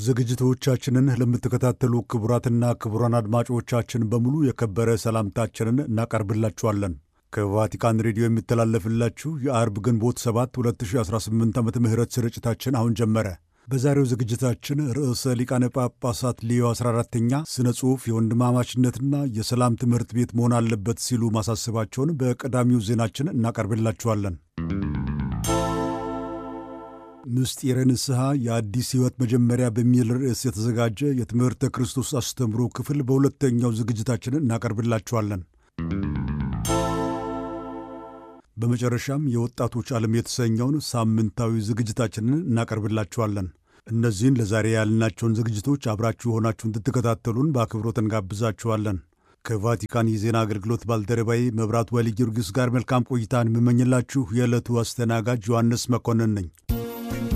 ዝግጅቶቻችንን ለምትከታተሉ ክቡራትና ክቡራን አድማጮቻችን በሙሉ የከበረ ሰላምታችንን እናቀርብላችኋለን። ከቫቲካን ሬዲዮ የሚተላለፍላችሁ የአርብ ግንቦት 7 2018 ዓ ም ስርጭታችን አሁን ጀመረ። በዛሬው ዝግጅታችን ርዕሰ ሊቃነ ጳጳሳት ሌዮ 14ተኛ ስነ ጽሑፍ የወንድማማችነትና የሰላም ትምህርት ቤት መሆን አለበት ሲሉ ማሳሰባቸውን በቀዳሚው ዜናችን እናቀርብላችኋለን። ምስጢረ ንስሐ የአዲስ ሕይወት መጀመሪያ በሚል ርዕስ የተዘጋጀ የትምህርተ ክርስቶስ አስተምሮ ክፍል በሁለተኛው ዝግጅታችን እናቀርብላችኋለን። በመጨረሻም የወጣቶች ዓለም የተሰኘውን ሳምንታዊ ዝግጅታችንን እናቀርብላችኋለን። እነዚህን ለዛሬ ያልናቸውን ዝግጅቶች አብራችሁ ሆናችሁ እንድትከታተሉን በአክብሮት እንጋብዛችኋለን። ከቫቲካን የዜና አገልግሎት ባልደረባዬ መብራት ወሊ ጊዮርጊስ ጋር መልካም ቆይታን የምመኝላችሁ የዕለቱ አስተናጋጅ ዮሐንስ መኮንን ነኝ።